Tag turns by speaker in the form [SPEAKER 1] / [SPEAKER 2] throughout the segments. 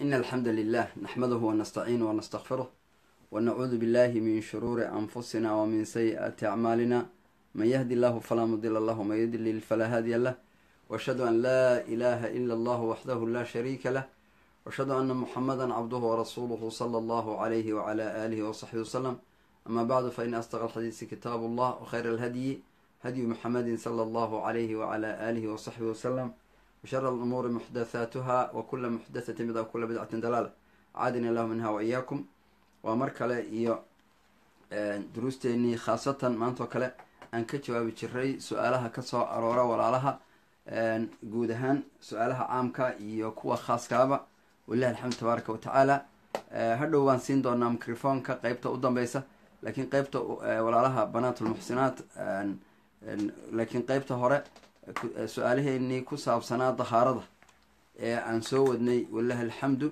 [SPEAKER 1] إن الحمد لله نحمده ونستعينه ونستغفره ونعوذ بالله من شرور أنفسنا ومن سيئات أعمالنا من يهدي الله فلا مضل له ومن يضلل فلا هادي له وأشهد أن لا إله إلا الله وحده لا شريك له وأشهد أن محمدا عبده ورسوله صلى الله عليه وعلى آله وصحبه وسلم أما بعد فإن أصدق الحديث كتاب الله وخير الهدي هدي محمد صلى الله عليه وعلى آله وصحبه وسلم وشر الأمور محدثاتها وكل محدثة بدعة وكل بدعة دلالة عادني الله منها وإياكم ومر kale iyo duruusteenii khaasatan maantoo kale aan ka jawaabi jiray su-aalaha kasoo aroora walaalaha guud ahaan su-aalaha caamka iyo kuwa khaaskaaba walilahi alxamdu tabaaraka wa tacaala hadhow waan siin doonaa microfonka qeybta u dambeysa laakiin qeybta walaalaha banaat ulmuxsinaat laakiin qeybta hore su-aalaheenii ku saabsanaa dahaarada ee aan soo wadnay walilahi alxamdu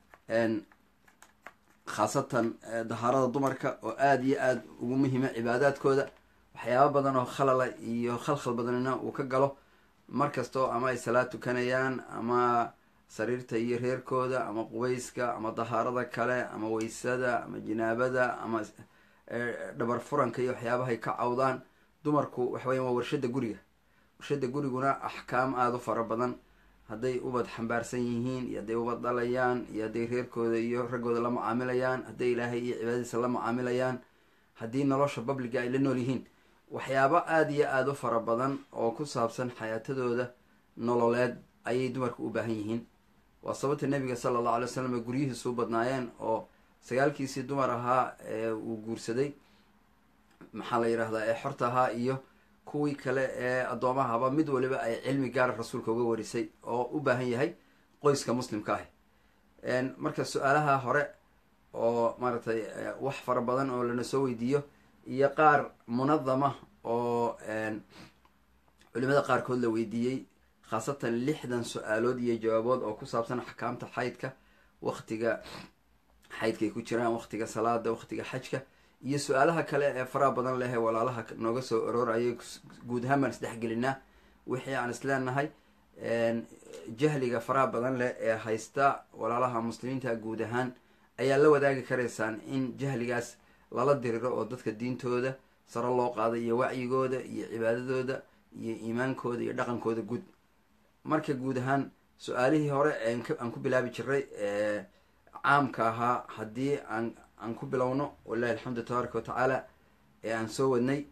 [SPEAKER 1] khaasatan dahaarada dumarka oo aada iyo aada ugu muhiima cibaadaadkooda waxyaaba badan oo khalala iyo khalkhal badanina uu ka galo mar kastoo ama ay salaad tukanayaan ama sariirta iyo reerkooda ama qubayska ama dahaarada kale ama weysada ama jinaabada ama dhabar furanka iyo waxyaabahay ka cawdaan dumarku waxaweyan waa warshada guriga warshada guriguna axkaam aada u fara badan hadday ubad xambaarsan yihiin iyo hadday ubad dhalayaan iyo hadday reerkooda iyo raggooda la mucaamilayaan hadday ilaahay iyo cibaadadiisa la mucaamilayaan haddii nolosha babliga ay la nool yihiin waxyaabo aada iyo aada u fara badan oo ku saabsan xayaatadooda nololeed ayay dumarku u baahan yihiin waa sababta nebiga sala allahu alay wasalam guryihiisu u badnaayeen oo sagaalkiisii dumar ahaa ee uu guursaday maxaa la yidhahdaa ee xorta ahaa iyo kuwii kale ee addoomahaba mid waliba ay cilmi gaara rasuulka uga warisay oo u baahan yahay qoyska muslimka ah marka su-aalaha hore oo maaragtay wax fara badan oo lana soo weydiiyo iyo qaar munadama oo culimada qaarkood la weydiiyey khaasatan lixdan su-aalood iyo jawaabood oo ku saabsan axkaamta xaydka waktiga xaydkay ku jiraan waktiga salaada waktiga xajka iyo su-aalaha kale ee faraha badan leh ee walaalaha nooga soo aroorayay guud ahaan baan isdhexgelinaa wixii aan isleenahay jahliga faraha badan leh ee haysta walaalaha muslimiinta guud ahaan ayaa la wadaagi karaysaan in jahligaas lala diriro oo dadka diintooda saro loo qaado iyo wacyigooda iyo cibaadadooda iyo iimaankooda iyo dhaqankooda guud marka guud ahaan su-aalihii hore aan ku bilaabi jiray caamka ahaa haddii aan aan ku bilowno walilahi alxamdu tabaaraka watacaala ee aan soo wadnay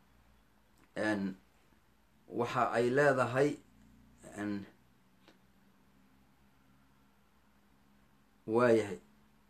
[SPEAKER 1] waxa ay leedahay waayahay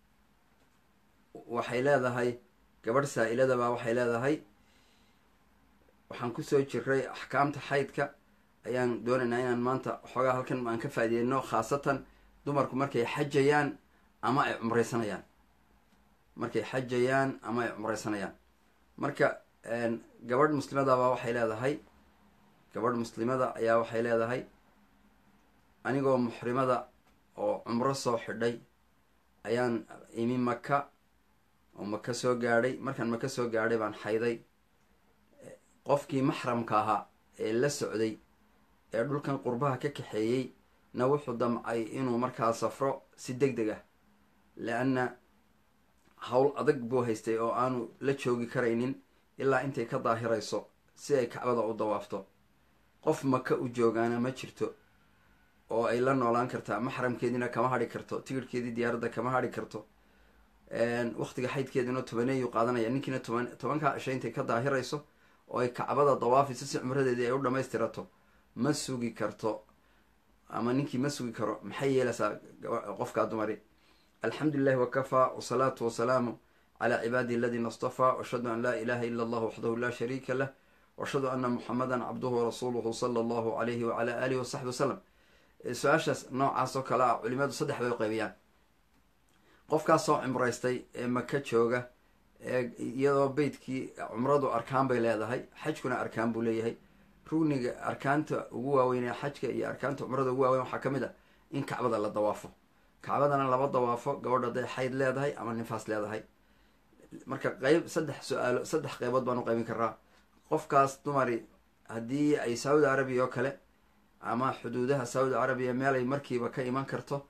[SPEAKER 1] waxay leedahay gabadh saa-iladaba waxay leedahay waxaan kusoo jiray axkaamta xaydka ayaan doonaynaa inaan maanta xoogaa halkan aan ka faaideyno khaasatan dumarku markay xajayaan ama ay cumreysanayaan markay xajayaan ama ay cumreysanayaan marka gabadh muslimadaba waxay leedahay gabadh muslimada ayaa waxay leedahay anigoo muxrimada oo cumro soo xidhay ayaan imi maka oo maka soo gaadhay markaan maka soo gaadhay baan xayday qofkii maxramka ahaa ee la socday ee dhulkan qurbaha ka kaxeeyey na wuxuu damcay inuu markaa safro si deg deg ah le-anna howl adag buu haystay oo aanu la joogi karaynin ilaa intay ka daahirayso si ay kacbada u dawaafto qof maka u joogaana ma jirto oo ay la noolaan kartaa maxramkeediina kama hadhi karto tigirhkeedii diyaaradda kama hadhi karto waktiga xaydkeeduna tobaneeyuu qaadanaya ninkiina toban tobankaa cishay intay ka daahirayso oo ay kacbada dawaafayso si cumradeedii ay u dhammaystirato ma sugi karto ama ninkii ma sugi karo maxay yeelaysaa qofkaa dumari alxamdu lilahi wakafaa wasalaatu wasalaamu calaa cibaadihi aladiina istafaa washhadu an laa ilaha ila allah waxdahu laa shariika lah washhadu ana muxamadan cabduhu warasuuluhu sala allahu alayhi wacala alihi wasaxbi wasalam su-aashaas noocaas oo kale ah culimadu saddex bay u qaybiyaan qofkaas soo cumraystay ee maka jooga ee iyadoo beytkii cumradu arkaan bay leedahay xajkuna arkaan buu leeyahay rugniga arkaanta ugu waaweyn ee xajka iyo arkaanta cumrada ugu waaweyn waxaa ka mid a in kacbada la dawaafo kacbadana laba dawaafo gabadh hadday xayd leedahay ama nifaas leedahay marka qeyb saddex su-aalo saddex qeybood baan u qaybin karaa qofkaas dumari haddii ay saudi arabiya oo kale ama xuduudaha saudi carabiya meel ay markiiba ka iman karto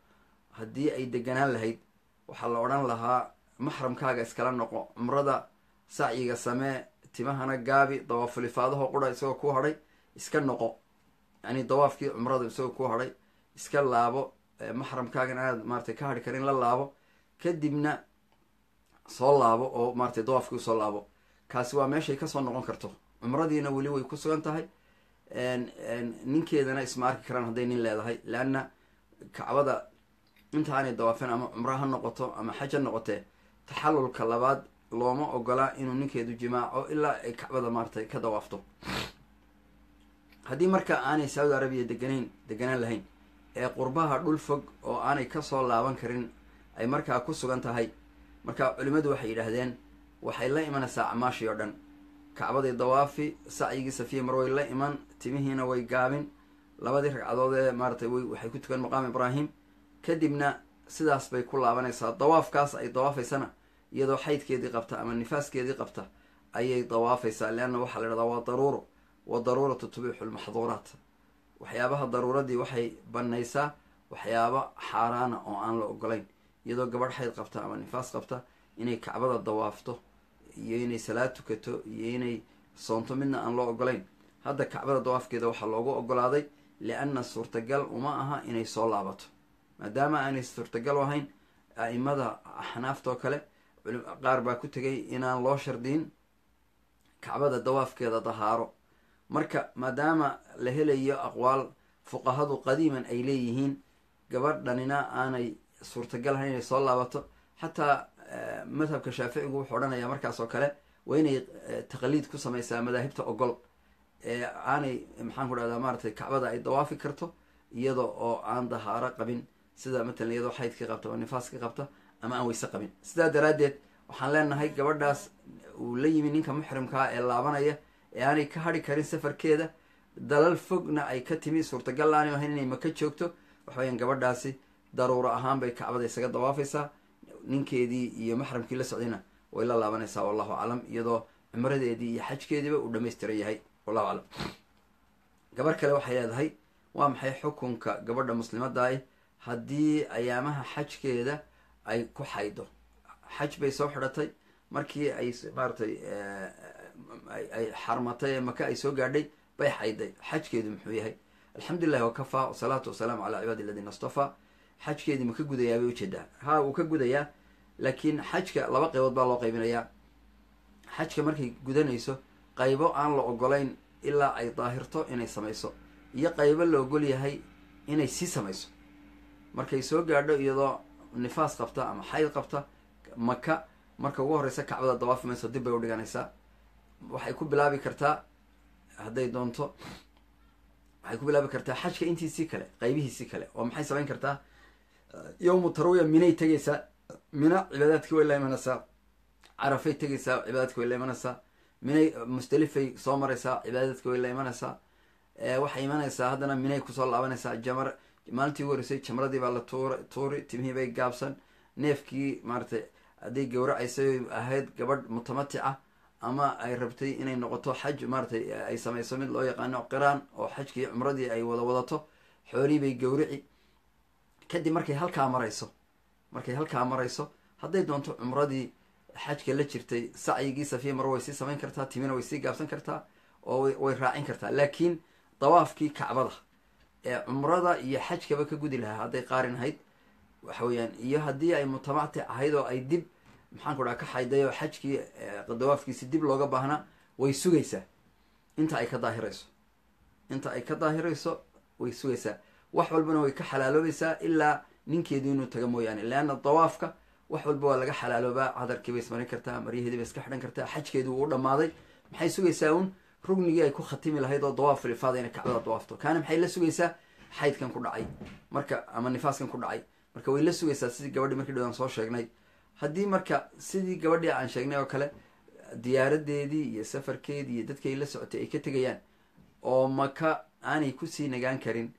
[SPEAKER 1] haddii ay deganaan lahayd waxaa la odhan lahaa maxramkaaga iskala noqo cumrada sacyiga samee timahana gaabi dawaafulifaadaho qura isagoo ku hadhay iska noqo yani dawaafkii cumrada isagoo ku hadhay iska laabo maxramkaagan aad maaratay ka hadhi karin la laabo kadibna soo laabo oo maaratay dawaafkii usoo laabo kaasi waa meeshay kasoo noqon karto cumradiina weli way ku sugan tahay ninkeedana isma arki karaan hadday nin leedahay leanna kacbada inta aanay dawaafeen ama cumro ha noqoto ama xaj ha noqotee taxallulka labaad looma ogolaa inuu ninkeedu jimaaco ilaa ay kacbada maaratay ka dawaafto haddii marka aanay saudi arabiya deganayn deganaan lahayn ee qurbaha dhul fog oo aanay kasoo laaban karin ay markaa ku sugan tahay marka culimmadu waxay yidhaahdeen waxay la imanaysaa acmaashii oo dhan kacbadii dawaafi sacyigii safiya mar way la iman timihiina way gaabin labadii ragcadood ee maaratay way waxay ku tukan maqaam ibraahim kadibna sidaas bay ku laabanaysaa dawaafkaas ay dawaafaysana iyadoo xaydkeedii qabta ama nifaaskeedii qabta ayay dawaafaysaa leanna waxaa la idhahdaa waa daruuro wa daruuratu tubiixu lmaxduuraat waxyaabaha daruuradii waxay banaysaa waxyaaba xaaraana oo aan la ogolayn iyadoo gabadh xayd qabta ama nifaas qabta inay kacbada dawaafto iyo inay salaad tukato iyo inay soonto midna aan loo ogolayn hadda kacbada dawaafkeeda waxaa loogu ogolaaday lianna suurtagal uma aha inay soo laabato maadaama aanay suurtagal u ahayn a-imada axnaafta oo kale qaar baa ku tegay inaan loo shardiyin kacbada dawaafkeeda dahaaro marka maadaama la helayo aqwaal fuqahadu qadiiman ay leeyihiin gabadhanina aanay suurtagal ahayn inay soo laabato xataa madhabka shaaficigu wuxuu odhanayaa markaas oo kale waa inay taqliid ku samaysaa madaahibta ogol ee aanay maxaan ku dhahdaa maaratay kacbada ay dawaafi karto iyada oo aan dahaaro qabin sida matalan iyadoo xaydkii qabta oo nifaaskii qabta ama aan weyse qabin sidaa daraaddeed waxaan leenahay gabadhaas uu la yimi ninka muxrimkaa ee laabanaya ee aanay ka hadhi karin safarkeeda dalal fogna ay ka timi suurtagal aanay ahayn inay maka joogto waxaweyaan gabadhaasi daruuro ahaan bay kacbada isaga dawaafaysaa ninkeedii iyo maxramkii la socdayna way la laabanaysaa wallahu aclam iyadoo cumradeedii iyo xajkeediiba uu dhamaystiran yahay wallahu aclam gabar kale waxay leedahay waa maxay xukunka gabadha muslimadaah haddii ayaamaha xajkeeda ay ku xaydo xaj bay soo xidhatay markii ay maaratay ay xarmatay ee maka ay soo gaadhay bay xayday xajkeedu muxuu yahay alxamdulilahi wakafaa wasalaatu wasalaamu calaa cibaadi aladiina astafaa xajkeedii ma ka gudayaa bay ujeedaa ha wuu ka gudayaa laakiin xajka laba qaybood baa loo qaybinayaa xajka markay gudanayso qaybo aan la ogolayn ilaa ay daahirto inay samayso iyo qaybo la ogol yahay inay sii samayso markay soo gaadho iyadoo nifaas qabta ama xayd qabta maka marka ugu horreysa kacbada dawaafi mayso dib bay udhiganaysaa waxay ku bilaabi kartaa hadday doonto waxay ku bilaabi kartaa xajka intiisii kale qaybihiisii kale oo maxay samayn kartaa yowmu tarwiya minay tegaysaa mina cibaadaadkii way la imanaysaa carafay tegaysaa cibaadaadki way la imanaysaa minay musdelifay soo maraysaa cibaadaadki way la imanaysaa waxay imanaysaa haddana minay kusoo laabanaysaa jamar maalintii ugu horeysay jamradii baa la tuur tuuri timihii bay gaabsan neefkii maaratay hadday gawracaysay ahayd gabadh mutamatica ama ay rabtay inay noqoto xaj maaratay ay samayso mid loo yaqaano qiraan oo xajkii cumradii ay wada wadato xoolii bay gawrici kadib markay halkaa marayso markay halkaa marayso hadday doonto cumradii xajka la jirtay sacyigii safiya mar way sii samayn kartaa timina way sii gaabsan kartaa oo way raacin kartaa laakiin dawaafkii kacbada ee cumrada iyo xajkaba ka gudi lahaa hadday qaarin ahayd waxa weeyaan iyo haddii ay mutamatic ahayd oo ay dib maxaan ku dhaha ka xayday oo xajkii dawaafkiisi dib looga baahnaa way sugaysaa inta ay ka daahirayso inta ay ka daahirayso way sugaysaa wax walbana way ka xalaaloobaysaa ilaa ninkeedu inuu taga mooyaane leanna dawaafka wax walba waa laga xalaaloobaa cadarkii bay ismarin kartaa maryaheedii bay iska xidhan kartaa xajkeedu wuu u dhamaaday maxay sugaysaa uun rugnigii ay ku khatimi lahayd oo dawaaf lifaada inay kacbada dawaafto kaana maxay la sugaysaa xaydkan ku dhacay marka ama nifaaskan ku dhacay marka way la sugaysaa sidii gabadhii markii dhawaan soo sheegnay haddii marka sidii gabadhii aan sheegnay oo kale diyaaradeedii iyo safarkeedii iyo dadkii ay la socotay ay ka tegayaan oo maka aanay kusii nagaan karin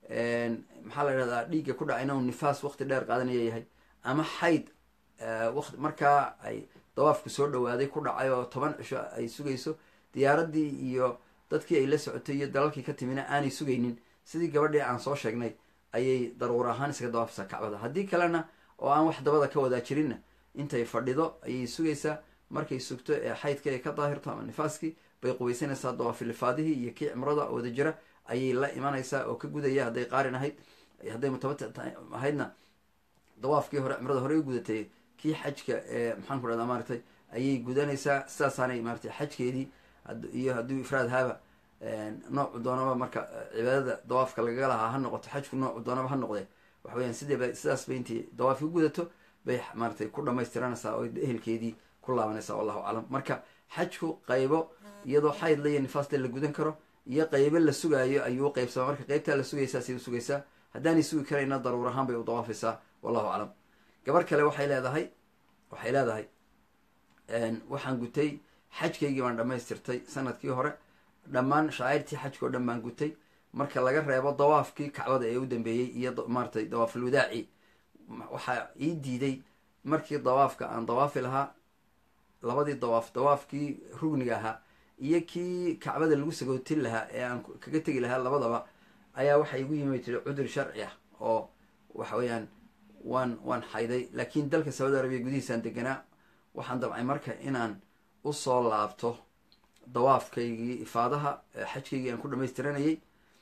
[SPEAKER 1] maxaa la idhahdaa dhiigga ku dhacayna uu nifaas waqti dheer qaadanaya yahay ama xayd waqti markaa ay dawaafku soo dhawaaday ku dhacay oo toban cisho ay sugayso diyaaradii iyo dadkii ay la socotay iyo dalalkii ka timina aanay sugaynin sidii gabadhii aan soo sheegnay ayay daruur ahaan iskaga dawaafaysaa kacbada haddii kalena oo aan wax dabada ka wadaa jirinna intay fadhido ayay sugaysaa markay sugto ee xaydka ay ka daahirto ama nifaaskii bay qubaysanaysaa dawaafilifaadihii iyo kii cimrada wada jira ayay la imanaysaa oo ka gudaya hadday qaarin ahayd hadday mutabati ahaydna dawaafkii hore cimrada hore u gudatay kii xajka ee maxaan ku dhahdaa maaratay ayay gudanaysaa sidaasaanay maaratay xajkeedii iyo hadduu ifraad haaba noocu doonaba marka cibaadada dawaafka lagaga lahaa ha noqoto xajku noocu doonaba ha noqdee waxa weyaan sideeba sidaas bay intay dawaafki gudato bay maaratay ku dhamaystiranaysaa oo ehelkeedii ku laabanaysaa wallahu aclam marka xajku qaybo iyadoo xayd la iyo nifaasle la gudan karo iyo qaybo la sugaayo ayuu u qaybsamaa marka qaybtaa la sugaysaa say u sugaysaa haddaanay sugi karayna daruur ahaan bay u dawaafaysaa wallahu aclam gabar kale waxay leedahay waxay leedahay waxaan gutay xajkaygii baan dhamaystirtay sanadkii hore dhammaan shacairtii xajka oo dhan baan gutay marka laga reebo dawaafkii kacbada ee u dambeeyey iyo maaratay dawaaful wadaaci waxaa ii diiday markii dawaafka aan dawaafi lahaa labadii dawaaf dawaafkii rugniga ahaa iyo kii kacbada lagu sagootin lahaa ee aan kaga tegi lahaa labadaba ayaa waxaa igu yimi tiri cudur sharci ah oo waxa weeyaan waan waan xayday laakiin dalka saudi arabiya gudihiisaan deganaa waxaan dabcay marka inaan usoo laabto dawaafkaygii ifaadaha xajkaygii aan ku dhamaystiranayay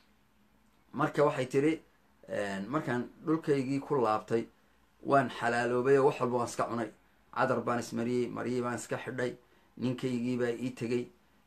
[SPEAKER 1] marka waxay tiri markaan dhulkaygii ku laabtay waan xalaaloobay oo wax walba waan iska cunay cadar baan ismariyey maryey baan iska xidhay ninkaygii baa ii tegey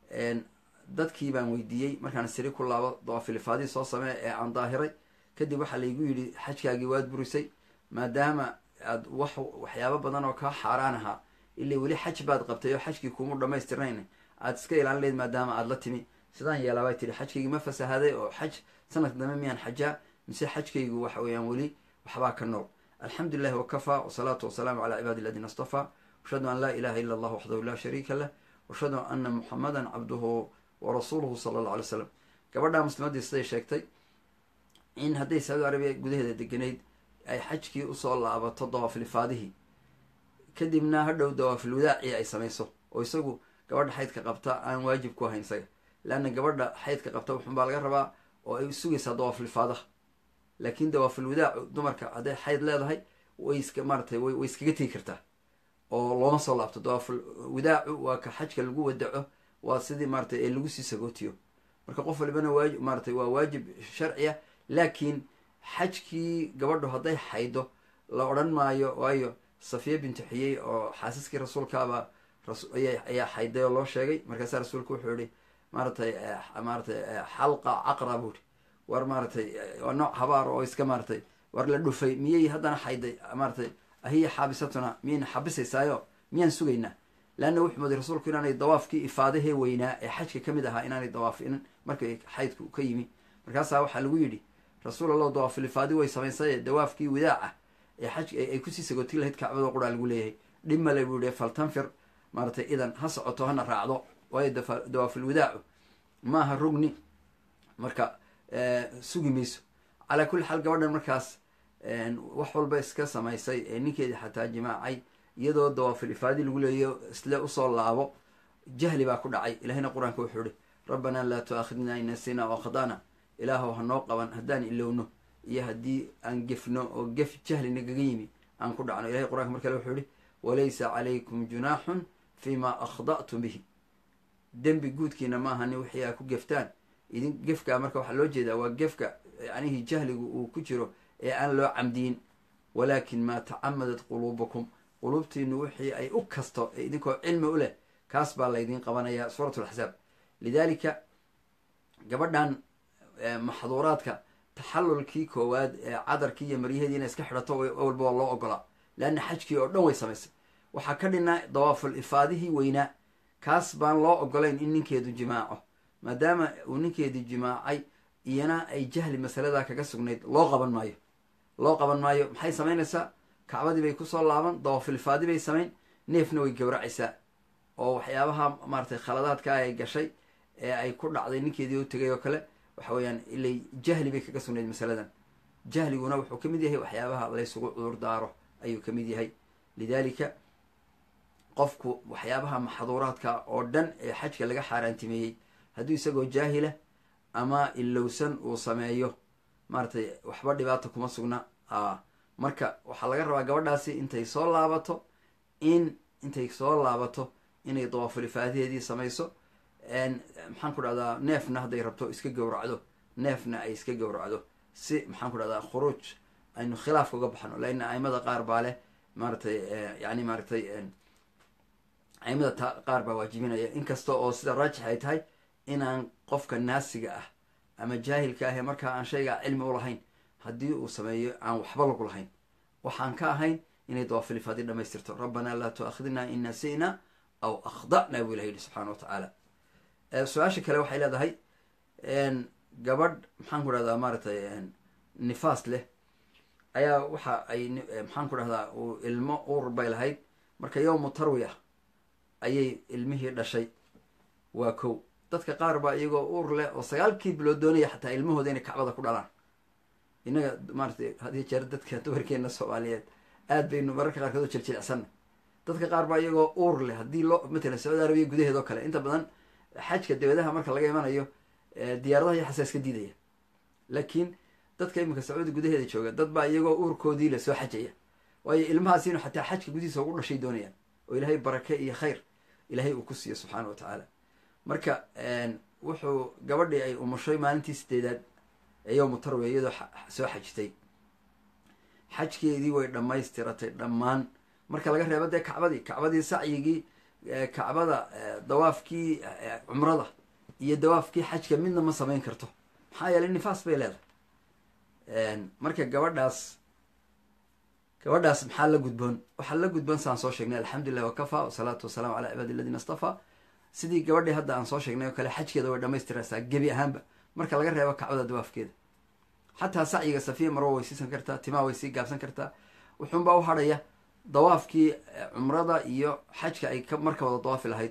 [SPEAKER 1] dadkii baan weydiiyey markaan siri ku laabo dawaafilifaadii soo samee ee aan daahiray kadib waxaa laygu yidhi xajkaagii waad burisay maadaama aad wax waxyaabo badan oo kaa xaaraan ahaa ilaa weli xaj baad qabtay oo xajkii kuumu dhamaystirnayn aad iska ilaalin leyd maadaama aad la timi sidaan yeelaa bay tihi xajkaygii ma fasahaday oo xaj sanadka dambe miyaan xajaa mise xajkaygu waxa weeyaan weli waxbaa ka nool alxamdu lilahi wakafaa wasalaatu wasalaamu calaa cibaadi aladiina astafaa ashhadu an laa ilaha ila allah waxdahu laa shariika lah ashhadu ana muxamadan cabduhu warasuuluhu sala allah alay slam gabadhaa muslimadii siday sheegtay in hadday saudi arabiya gudaheeda deganayd ay xajkii usoo laabato dawaafilifaadihii kadibna hadhow dawaafil wadaaci ay samayso oo isagu gabadha xaydka qabta aan waajib ku ahayn isaga leanna gabadha xaydka qabta wuxunbaa laga rabaa oo ay sugaysaa dawaafilifaadaha laakiin dawaafil wadaacu dumarka hadday xayd leedahay way iska maaratay way iskaga tegi kartaa oo looma soo laabto dawaafil wadaacu waa ka xajka lagu wadaco waa sidii maaratay ee lagu sii sagootiyo marka qof walibana waajib maaratay waa waajib sharciya laakiin xajkii gabadhu hadday xaydo la odhan maayo waayo safiya bintu xiyey oo xaasaskii rasuulkaaba ayaa xayday oo loo sheegay markaasaa rasuulku wuxuu yihi maaratay maaratay xalqa caqra buu ihi war maaratay waa nooc habaar oo iska maaratay war la dhufay miyay haddana xayday maaratay ahiya xaabisatuna miyayna xabisaysaayo miyaan sugaynaa leanna wuxuu mooday rasuulku inaanay dawaafkii ifaadahee weynaa ee xajka ka mid ahaa inaanay dawaafin markay xaydku ka yimi markaasaa waxaa lagu yidhi rasuul allah dawaafil ifaadi way samaysay dawaafkii wadaaca ee xaj ay kusii sagootin lahayd kacbado quraa lagu leeyahay dhib male buu yihi faltanfir maaratay idan ha socoto hana raacdo waayo dawaafil wadaacu maaha rugni marka sugi mayso calaa kulli xaal gabadhan markaas wax walba iska samaysay ee ninkeedii xataa jimaacay iyadoo dawaafil ifaadi lagu leeyayo isle usoo laabo jahli baa ku dhacay ilahina qur-aanka wuxuu ihi rabbanaa laa tuaakhidna in nasina oo khadana ilaahow hanoo qaban haddaan ilowno iyo haddii aan gefno oo gef jahli nagaga yimi aan ku dhacno ilahay qur-aanka mar kale wuxuu yihi walaysa calaykum junaaxun fima akhda'tum bihi dembi guudkiina maahani wixii aa ku geftaan idin gefkaa marka waxaa loo jeedaa waa gefka yacnihii jahligu uu ku jiro ee aan loo camdiyin walaakin maa tacamadat quluubukum quluubtiinu wixii ay u kasto ee idinkoo cilmi u leh kaas baa laydin qabanayaa suurat laxsaab lidaalika gabadhan maxduuraadka taxallulkii koowaad ee cadarkii iyo maryaheedii inay iska xidhato walba waa loo ogolaa leanna xajkii oo dhan way samaysay waxaa ka dhinaa dawaaful ifaadihii weynaa kaas baan loo ogolayn in ninkeedu jimaaco maadaama uu ninkeedii jimaacay iyana ay jahli masaladaa kaga sugnayd loo qaban maayo loo qaban maayo maxay samaynaysaa kacbadii bay kusoo laaban dawaaful ifaadi bay samayn neefna way gowracaysaa oo waxyaabaha maaratay khaladaadka ay gashay ee ay ku dhacday ninkeedii u tegay oo kale waxa weeyaan ilay jahli bay kaga sugnayd masaladan jahliguna wuxuu ka mid yahay waxyaabaha laysugu cudur daaro ayuu ka mid yahay lidaalika qofku waxyaabaha maxduuraadka oo dhan ee xajka laga xaaraantimeeyey hadduu isagoo jaahila ama ilowsan uu sameeyo maaratay waxba dhibaata kuma sugna marka waxaa laga rabaa gabadhaasi intay soo laabato in intay soo laabato inay dawaafulifaadaheedii samayso maxaan ku dhahdaa neefna hadday rabto iska gowracdo neefna ay iska gowracdo si maxaan ku dhahdaa khuruuj aynu khilaafka uga baxno laina aimada qaar baa leh maaratay yani maaratay aimada ta qaar baa waajibinaya inkasta oo sida raajix ay tahay inaan qofka naasiga ah ama jaahilka ah ee markaa aan shaygaa cilmi ulahayn haddii uu sameeyo aan waxba lagu lahayn waxaan ka ahayn inay dawaafilifaadi dhamaystirto rabbanaa laa tuaakhidna in nasi'na aw akhda'na buu ilaha yihi subxana wa tacaala su-aasha kale waxay leedahay gabadh maxaan ku dhahdaa maaratay nifaas leh ayaa waxa ay maxaan ku dhahdaa uu ilmo uur bay lahayd marka yowmu tarwiya ayay ilmihii dhashay waa kow dadka qaar baa iyagoo uur leh oo sagaalkii bilood doonaya xataa ilmahooda inay kacbada ku dhalaan innaga maaratay hadiyo jeer dadka dumarkeena soomaaliyeed aad baynu mararka qaarkood u jiljilcsanna dadka qaar baa iyagoo uur leh haddii loo matalan sacuudi arabiya gudaheed oo kale inta badan xajka dawadaha marka laga imanayo diyaaradaha iyo xasaas ka diidaya laakiin dadka iminka sacuudi gudaheeda jooga dad baa iyagoo uurkoodii le soo xajaya waayo ilmahaas inu xataa xajka gudihiisa ugu dhashay doonayaan oo ilaahay barake iyo khayr ilaahay uu ku siiyo subxaana wa tacaala marka wuxuu gabadhii ay umushay maalintii sideedaad ee yowmu tarwiya iyadoo soo xajitay xajkeedii way dhammaystiratay dhammaan marka laga reebo dee kacbadii kacbadii sacyigii kacbada dawaafkii cumrada iyo dawaafkii xajka midna ma samayn karto maxaa yeelay nifaas bay leedahay marka gabadhaas gabadhaas maxaa la gudboon waxaa la gudboon saan soo sheegnay alxamdulilah wakafaa wasalaatu wasalaamu calaa cibaadi aladiina astafaa sidii gabadhii hadda aan soo sheegnay oo kale xajkeeda way dhamaystiraysaa gebi ahaanba marka laga reebo kacbada dawaafkeeda xataa sacyiga safiya marwo way siisan kartaa timaa way sii gaabsan kartaa wuxuunbaa u hadhaya dawaafkii cumrada iyo xajka ay marka wada dawaafi lahayd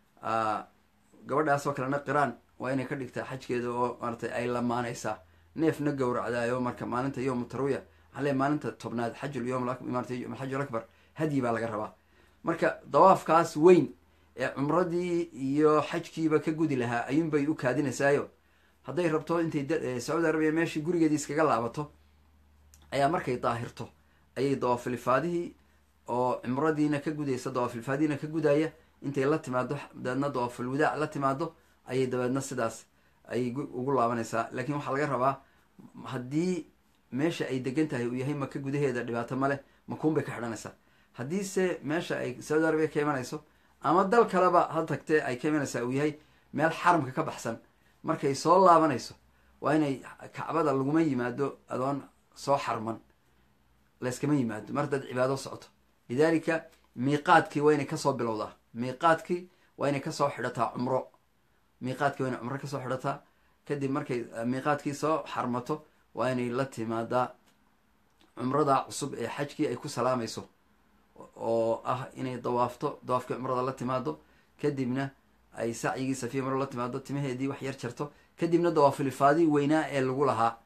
[SPEAKER 1] gabadhaas oo kalena qiraan waa inay ka dhigtaa xajkeeda oo maaratay ay lamaanaysaa neefna gowracdaayo marka maalinta yowmu tarwiya waxaa le maalinta tobnaad xajul yom maarata xajul akbar hadyi baa laga rabaa marka dawaafkaas weyn ee cumradii iyo xajkiiba ka gudi lahaa ayuunbay u kaadinaysaayo hadday rabto intay sacuudi arabiya meeshii gurigeedii iskaga laabato ayaa markay daahirto ayay dawaafilifaadihii oo cumradiina ka gudaysa dawaafilfaadiina ka gudaya intay la timaado dabeedna dawaafil wadaac la timaado ayay dabeedna sidaas ayay ugu laabanaysaa laakiin waxaa laga rabaa haddii meesha ay degan tahay uu yahay maka gudaheeda dhibaato maleh makuun bay ka xidhanaysaa haddiise meesha ay sacuudi arabiya ka imanayso ama dal kaleba ha tagtee ay ka imanaysaa uu yahay meel xaramka ka baxsan markay soo laabanayso waa inay kacbada laguma yimaado adoon soo xarman layskama yimaado mar haddaad cibaado socoto lidaalika miiqaadkii waa inay kasoo bilowdaa miiqaadkii waa inay kasoo xidhataa cumro miiqaadkii waa inay cumro kasoo xidhataa kadib markay miiqaadkii soo xarmato waa inay la timaadaa cumrada cusub ee xajkii ay ku salaamayso oo ah inay dawaafto dawaafkii cumrada la timaado kadibna ay sacyigii safiya maro la timaado timaheedii wax yar jarto kadibna dawaafilifaadii weynaa ee lagu lahaa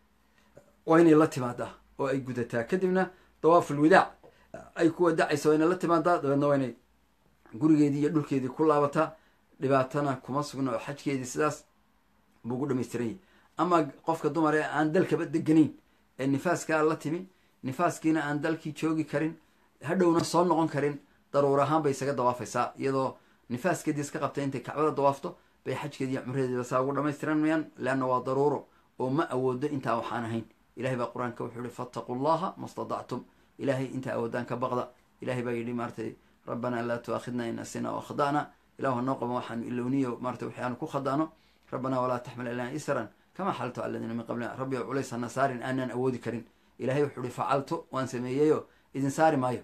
[SPEAKER 1] waa inay la timaadaa oo ay gudataa kadibna dawaaful wadaac ay ku wadacaysa waa inay la timaadaa dabeedna waa inay gurigeedii iyo dhulkeedii ku laabataa dhibaatana kuma sugna oo xajkeedii sidaas buu gu dhamaystiran yahy ama qofka dumar ee aan dalkaba deganayn ee nifaaskaa la timi nifaaskiina aan dalkii joogi karin hadhowna soo noqon karin daruur ahaan bay isaga dawaafaysaa iyadoo nifaaskeedii iska qabtay intay kacbada dawaafto bay xajkeediiyo cumradeediba saa ugu dhamaystiran mayaan leanna waa daruuro oo ma awoodo intaa waxaan ahayn ilahay baa qur-aanka wuxuu yihi fattaquu llaha ma stadactum ilahay intaa awoodaan ka baqda ilahay baa yidhi maaratay rabbanaa laa tuaakhidna in asina o akhda'na ilahu hanoo qaba waxaanu ilowniyo maratay waxi aanu ku khada'no rabbanaa walaa taxmil alana isran kama xaltu aladiina min qablina rabbi culays hana saarin aanaan awoodi karin ilahay wuxuu ihi facaltu waan sameeyeyo idin saari maayo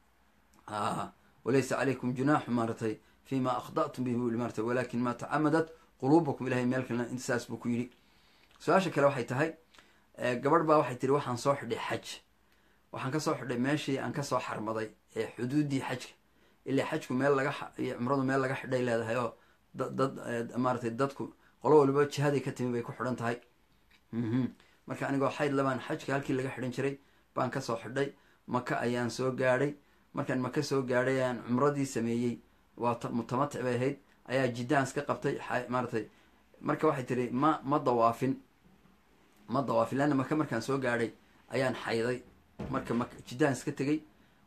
[SPEAKER 1] walaysa calaykum junaaxu maaratay fima akhda'tum bihi buu maaratay walakin ma tacamadat quluubakum ilahay meel kalena insaas buu ku yidhi su-aasha kale waxay tahay gabadh baa waxay tiri waxaan soo xidhay xaj waxaan kasoo xidhay meeshii aan kasoo xarmaday ee xuduuddii xajka ilaa xajku meel laga cumradu meel laga xidhay leedahay oo dad maaratay dadku qolo waliba jihaday ka timi bay ku xidhan tahay marka anigoo xayd labaan xajka halkii laga xidhan jiray baan kasoo xidhay maka ayaan soo gaadhay markaan maka soo gaadhay ayaan cumradii sameeyey waa mutamatic bay ahayd ayaa jiddaan iska qabtay maaratay marka waxay tiri ma ma dawaafin ma dawaafin leanna maka markaan soo gaadhay ayaan xayday marka mak jiddaan iska tegey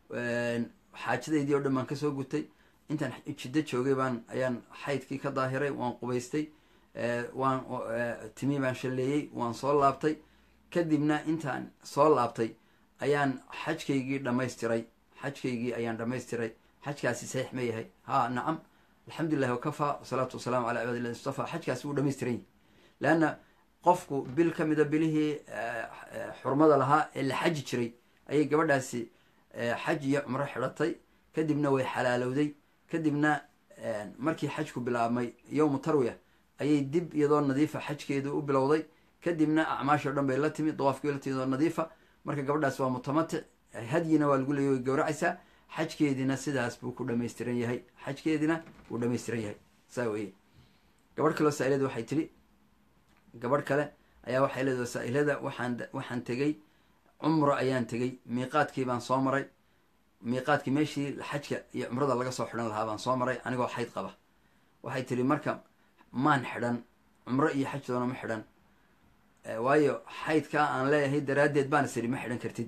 [SPEAKER 1] xaajadaydii oo dhan baan kasoo gutay intaan jiddo joogay baan ayaan xaydkii ka daahiray waan qubaystay waan timi baan shalleeyey waan soo laabtay kadibna intaan soo laabtay ayaan xajkaygii dhammaystiray xajkaygii ayaan dhammaystiray xajkaasi saxiix ma yahay ha nacam alxamdulilahi wakafaa wasalaatu wasalaamu calaa cibaadi illahi mustafa xajkaasi wuu dhamaystiran yahy leanna qofku bil ka mida bilihii xurmada lahaa ee la xaji jiray ayay gabadhaasi xaj iyo cumro xidhatay kadibna way xalaalowday kadibna markii xajku bilaabmay yowmu tarwiya ayay dib iyadoo nadiifa xajkeedu u bilowday kadibna acmaashoo dhan bay la timi dawaafkii la timi iyadoo nadiifa marka gabadhaas waa mutamatic hadyina waa lagu leeyay way gawracaysaa xajkeedina sidaas buu ku dhamaystiran yahay xajkeedina wuu dhamaystiran yahay saa weye gabadh kaleo saa-ilada waxay tidhi gabadh kale ayaa waxay leedahay saa-ilada waxaan waxaan tegey cumro ayaan tegey miiqaadkii baan soo maray miiqaadkii meeshii xajka iyo cumrada laga soo xidhan lahaa baan soo maray anigoo xayd qaba waxay tidhi marka maan xidhan cumro iyo xaj doona ma xidhan waayo xaydkaa aan leeyahay daraaddeed baan is idhi ma xidhan kartid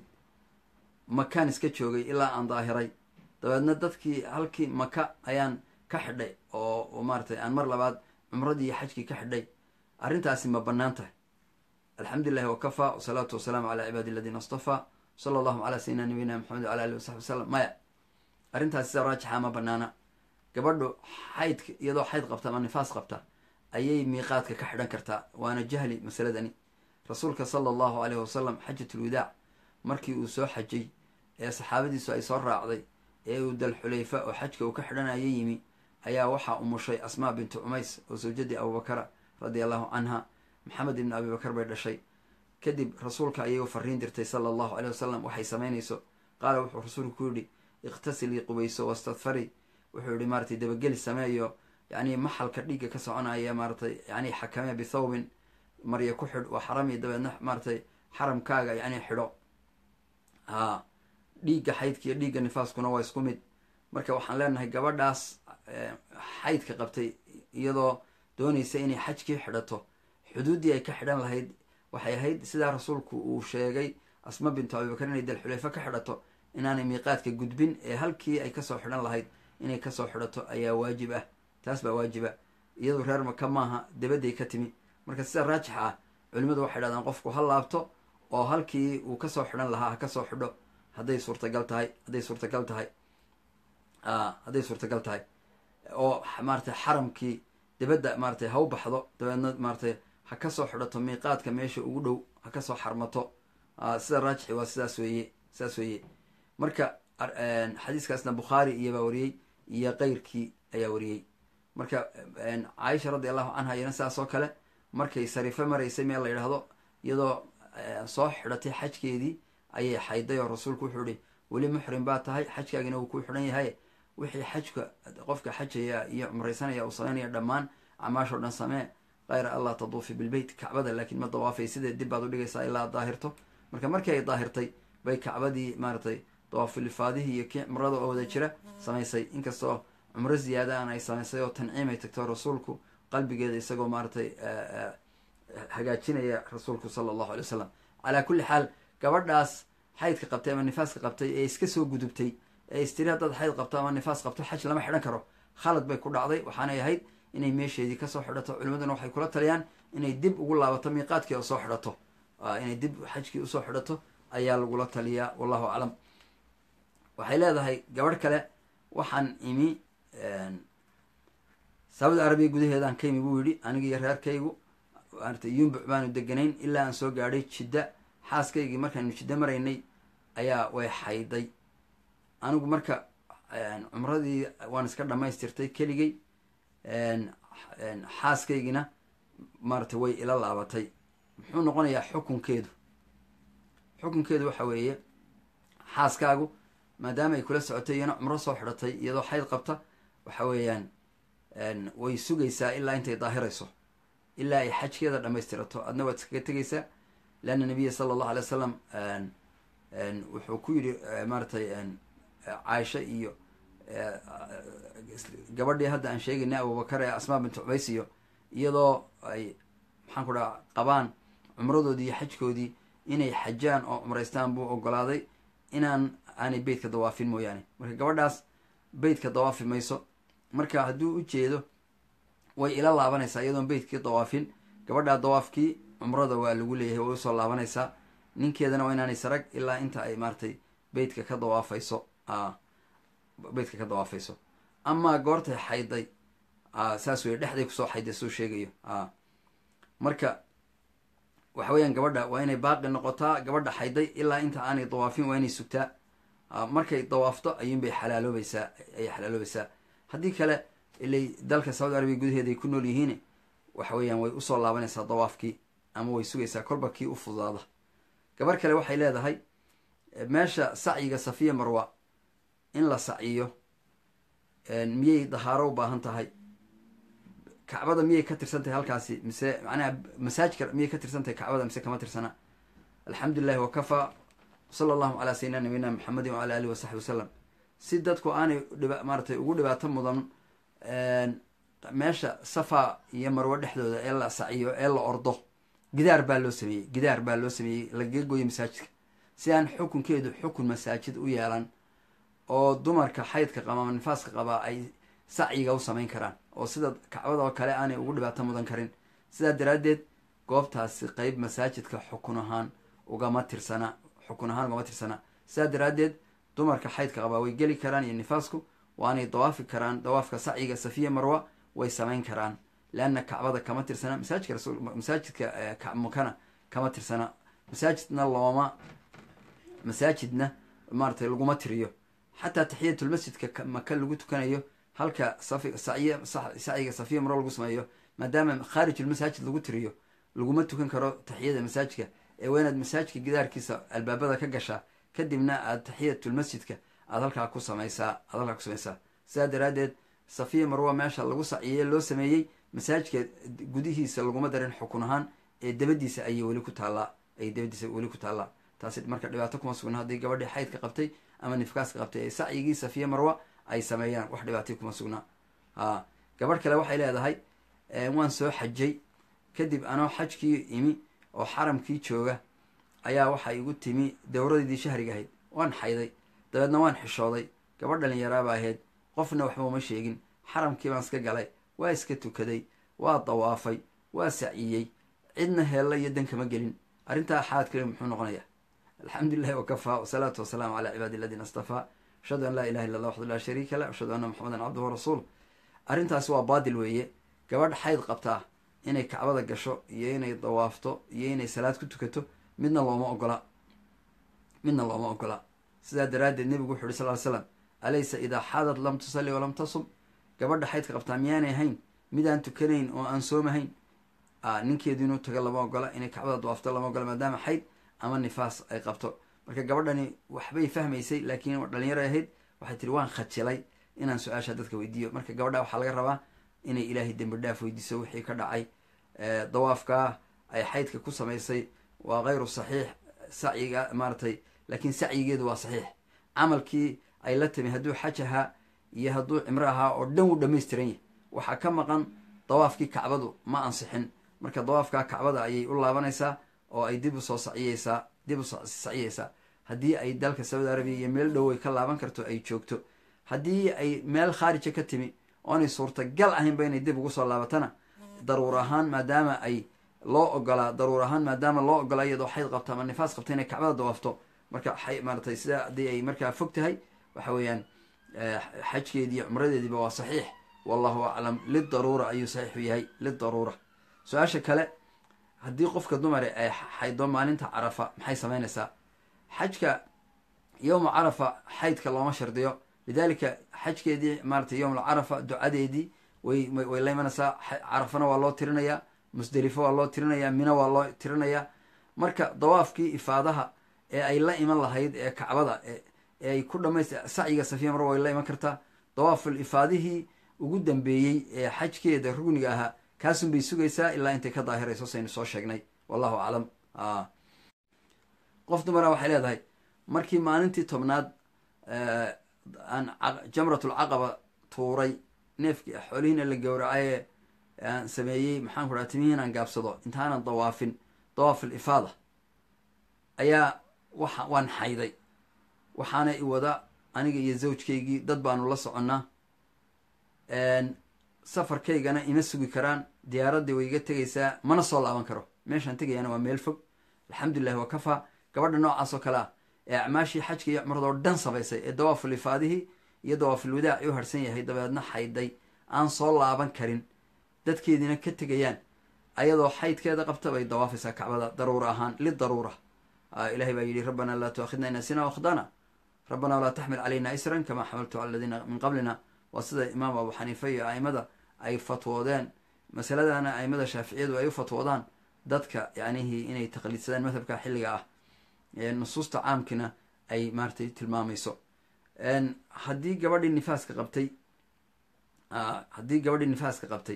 [SPEAKER 1] makaan iska joogay ilaa aan daahiray dabeedna dadkii halkii maka ayaan ka xidhay oo maaratay aan mar labaad cumradii iyo xajkii ka xidhay arrintaasi ma bannaan tahay alxamdulilahi wakafaa wasalaatu wasalaamu calaa cibaadi aladiina astafaa sala allahu calaa sayidina nabiyina maxamed wala alihi wasaxbi wasalam maya arrintaasi sida raajixa ma banaana gabadhu xaydka iyadoo xayd qabta ama nifaas qabta ayay miiqaadka ka xidhan kartaa waana jahli masaladani rasuulka sala allahu aleyh wasalam xajatulwadaac markii uu soo xajay ee saxaabadiisu ay soo raacday ee uu dalxulayfa oo xajka uu ka xidhanaya yimi ayaa waxaa umushay asmaa bintu cumays oo sawjadii abubakara radia allahu canha maxamed ibni abibakar bay dhashay kadib rasuulka ayay u fariin dirtay sala allahu aleyh wasalam waxay samaynayso qaala wuxuu rasuulku ku yidhi ikhtasilii qubayso wastadfari wuxuu yihi maaratay dabageli sameeyo yani maxalka dhiigga ka soconaya maaratay yani xakame bithawbin marya ku xidh waa xarami dabeedna maaratay xaramkaaga yani xidho ha dhiigga xaydka iyo dhiigga nifaaskuna waa isku mid marka waxaan leenahay gabadhaas xaydka qabtay iyadoo doonaysa inay xajkii xidhato xuduuddii ay ka xidhan lahayd waxay ahayd sidaa rasuulku uu sheegay asma bintu abibakar inay dalxulayfa ka xidhato inaanay miiqaadka gudbin ee halkii ay kasoo xidhan lahayd inay kasoo xidhato ayaa waajib ah taas baa waajiba iyadu reer maka maaha dabadday ka timi marka sida raajix ah culimadu waxay dhahdaan qofku ha laabto oo halkii uu kasoo xidhan lahaa ha kasoo xidho hadday suurtagal tahay hadday suurtagal tahay hadday suurtagal tahay oo maaratay xaramkii dabadda maaratay ha u baxdo dabeedna maaratay ha kasoo xidhato miiqaadka meesha ugu dhow ha kasoo xarmato sida raajixi waa sidaas weeye sidaas weeye marka xadiiskaasna bukhaari iyobaa wariyey iyo keyrkii ayaa wariyey marka caaisha radi allahu canha iyana sidaas oo kale markay sariifo maraysay meel la yidhaahdo iyadoo soo xidhatay xajkeedii ayay xayday oo rasuulku wuxuu ihi weli muxrim baa tahay xajkaagina wuu ku xidhan yahay wixii xajka qofka xajaya iyo cumraysanaya uu sameynaya dhammaan acmaashoo dhan samee kayra allah taduufi bilbeyt kacbada laakiin ma dawaafay sidee dib baad udhigaysaa ilaa daahirto marka markii ay daahirtay bay kacbadii maaratay dawaafilifaadihii iyo kii cumrada oo wada jira samaysay inkastoo cumro ziyaada aan ay samaysay oo tanciim ay tagto rasuulku qalbigeeda isagoo maaratay hagaajinaya rasuulku sala allahu alay wasalam calaa kulli xaal gabadhaas xaydka qabtay ama nifaaska qabtay ee iska soo gudubtay ee istiri haddaad xayd qabto ama nifaas qabto xaj lama xidhan karo khalad bay ku dhacday waxaanay ahayd inay meesheedii kasoo xidhato culimaduna waxay kula taliyaan inay dib ugu laabato miiqaadkii oo soo xidhato inay dib xajkii usoo xidhato ayaa lagula taliyaa wallahu aclam waxay leedahay gabadh kale waxaan imi saudi arabiya gudaheedaan ka imi buu yidhi aniga iyo reerkaygu maarata yumbuc baanu deganayn ilaa aan soo gaadhay jidda xaaskaygii markaanu jiddo maraynay ayaa way xayday anigu marka cumradii waan iska dhamaystirtay keligay xaaskaygina maarata way ila laabatay muxuu noqonayaa xukunkeedu xukunkeedu waxa weeye xaaskaagu maadaama ay kula socotay iyana cumro soo xidhatay iyadoo xayd qabta waxa weeyaan way sugaysaa ilaa intay daahirayso ilaa ay xajkeeda dhamaystirato adna waad iskaga tegaysaa leanna nabiya sala allahu alay wasalam wuxuu ku yidhi maaratay caaisha iyo gabadhii hadda aan sheegaynay abubakar ee asmaa bintu cubays iyo iyadoo ay maxaan ku dhaha qabaan cumradoodii iyo xajkoodii inay xajaan oo cumraystaan buu ogolaaday inaan aanay beytka dawaafin mooyaane marka gabadhaas beytka dawaafi mayso marka hadduu u jeedo way ila laabanaysaa iyadoon beytkii dawaafin gabadhaa dawaafkii cumrada waa lagu leeyahay way usoo laabanaysaa ninkeedana waa inaanay sarag ilaa inta ay maaratay beytka ka dawaafayso beytka ka dawaafayso amaa goortay xayday saas wey dhexday kusoo xayday suu sheegayo marka waxa weeyaan gabadha waa inay baaqi noqotaa gabadha xayday ilaa inta aanay dawaafin waa inay sugtaa markay dawaafto ayuunbay xalaaloobaysaa ayay xalaaloobaysaa haddii kale ilay dalka saudi arabiya gudaheeda ay ku nool yihiin waxa weeyaan way usoo laabanaysaa dawaafkii ama way sugaysaa kolba kii u fududaada gabar kale waxay leedahay meesha sacyiga safiya marwa in la sacyiyo miyay dahaaro u baahan tahay kacbada miyay ka tirsan tahay halkaasi mise macnaha masaajka miyay ka tirsan tahay kacbada mise kama tirsana alxamdulilahi wakafaa sala allahu calaa sayidina nabiyina maxamedin wacala alihi wasaxbi wasalam si dadku aanay dhiba maaratay ugu dhibaato mudan meesha safa iyo marwo dhexdooda ee la saciyo ee la ordo gidaar baa loo sameeyey gidaar baa loo sameeyey lagaga gooyo masaajidka si aan xukunkeedu xukun masaajid u yeelan oo dumarka xaydka qaba ama nifaaska qabaa ay sacyiga u samayn karaan oo sida kacbada oo kale aanay ugu dhibaato mudan karin sidaa daraaddeed goobtaasi qeyb masaajidka xukun ahaan ugama tirsana xukun ahaan ugama tirsana sidaa daraaddeed dumarka xaydka qabaa way geli karaan iyo nifaasku waanay dawaafi karaan dawaafka sacyiga safiya marwa way samayn karaan leanna kacbada kama tirsana masaajidka rasul masaajidka kacmukana kama tirsana masaajidna looma masaajidna maaratay laguma tiriyo xataa taxiyatulmasjidka maka lagu tukanayo halka safi saciy sacyiga safiya marwa lagu sameeyo maadaama khaarijulmasaajid lagu tiriyo laguma tukan karo taxiyada masaajidka ee waa inaad masaajidka gidaarkiisa albaabada ka gashaa kadibna aad taxiyatulmasjidka aad halkaa ku samaysaa aad halkaa ku samaysaa sidaa daraaddeed safiya marwa meesha lagu saciyey loo sameeyey masaajidka gudihiisa laguma darin xukun ahaan ee dabadiisa ayay weli ku taallaa ayay dabadiisa weli ku taallaa taasi marka dhibaato kuma sugna haddii gabadhii xaydka qabtay ama nifkaaska qabtay ee sacyigii safiya marwa ay sameeyaan wax dhibaatay kuma sugnaa a gabadh kale waxay leedahay waan soo xajay kadib anoo xajkii imi oo xaramkii jooga ayaa waxay igu timi dowradeydii shahriga ahayd waan xayday dabeedna waan xishooday gabadh dhalinyaraaba ahayd qofna waxba uma sheegin xaramkii baan iska galay waa iska tukaday waa dawaafay waa saciyey cidna heella iyo dan kama gelin arrintaa xaad kale muxuu noqonayaa alxamdu lilahi wakafaa wasalaatu wasalaamu calaa cibaadi aladiina astafaa ashhadu an laa ilaha illa allah waxdu laa shariika lah ashhadu anna maxamedan cabduhu rasuul arrintaasi waa baadil weeye gabadh xayd qabtaa inay kacbada gasho iyo inay dawaafto iyo inay salaad ku tukato midna looma ogola midna looma ogola sidaa daraaddeed nebigu wuxu uhi sal ly slam alaysa idaa xaadad lam tusalli walam tasum gabadha xaydka qabtaa miyaanay ahayn midaan tukanayn oo aan soomahayn ninkeedu inuu tago lama ogola inay kacbada dawaafto lama ogola maadaama xayd ama nifaas ay qabto marka gabadhani waxbay fahmaysay laakiin dhalinyaro ahayd waxay tiri waan khajilay inaan su-aasha dadka weydiiyo marka gabadha waxaa laga rabaa inay ilaahay dembi dhaaf weydiiso wixii ka dhacay dawaafkaa ay xaydka ku samaysay waa kayru saxiix sacyiga maaratay laakiin sacyigeedu waa saxiix camalkii ay la timi hadduu xaj ahaa iyo hadduu cimro ahaa oo dhan wuu dhamaystiran yahy waxaa ka maqan dawaafkii kacbadu ma ansixin marka dawaafkaa kacbada ayay u laabanaysaa oo ay dib usoo saciyeysaa dib u saciyeysaa haddii ay dalka saudi arabiya iyo meel dhow ay ka laaban karto ay joogto haddii ay meel khaarija ka timi oonay suurtagal ahaynba inay dib ugu soo laabatana daruur ahaan maadaama ay loo ogolaa daruur ahaan maadaama loo ogolaa iyadoo xayd qabto ama nifaas qabto inay kacbada dawaafto marka maaratay sida haddii ay markaa fog tahay waxa weeyaan xajkeedii cumradeediiba waa saxiix wallahu aclam lidaruura ayuu saxiixu yahay lidaruura su-aasha kale haddii qofka dumare ay xaydo maalinta carafa maxay samaynaysaa xajka yowma carafa xaydka looma shardiyo lidalika xajkeedii maaratay yowm alcarafa ducadeedii way way la imanaysaa carafana waa loo tirinayaa musdelifo waa loo tirinayaa mina waa loo tirinayaa marka dawaafkii ifaadaha ee ay la iman lahayd ee kacbada ee ay ku dhamaysta sacyiga safiya mar way la iman kartaa dawaaful ifaadihii ugu dambeeyey ee xajkeeda rugniga ahaa kaasun bay sugaysaa ilaa intay ka daahirayso saynu soo sheegnay wallahu aclam qof dumara waxay leedahay markii maalintii tobnaad aan jamratul caqaba tuuray neefkii xoolihiina la gowracaye aan sameeyey maxaan ku dhaha timihiin aan gaabsado intaanan dawaafin dawaaf alifaada ayaa waxa waan xayday waxaana i wada aniga iyo zawjkaygii dad baanu la soconnaa safarkaygana ima sugi karaan diyaaraddii way iga tegaysaa mana soo laaban karo meeshaan tegayaana waa meel fog alxamdulilahi waa kafaa gabadha noocaas oo kale ah ee acmaashii xajka iyo cumrada oo dhan samaysay ee dawaaful ifaadihii iyo dawaaful wadaac u harsan yahay dabeedna xayday aan soo laaban karin dadkeediina ka tegayaan ayadoo xaydkeeda qabta bay dawaafaysaa kacbada daruura ahaan lidaruura ilahay baa yidhi rabbanaa laa tuakhidna in asina wakhdana rabbanaa walaa taxmil calayna isran kamaa xamaltu cala aladiina min qablina waa sida imaam abu xaniifa iyo aimada ay fatwoodeen masaladana aimada shaaficiyadu ay u fatwoodaan dadka yacnihii inay taqliidsadaan madhabka xilliga ah nusuusta caamkina ay maaratay tilmaamayso haddii gabadhii nifaaska qabtay haddii gabadhii nifaaska qabtay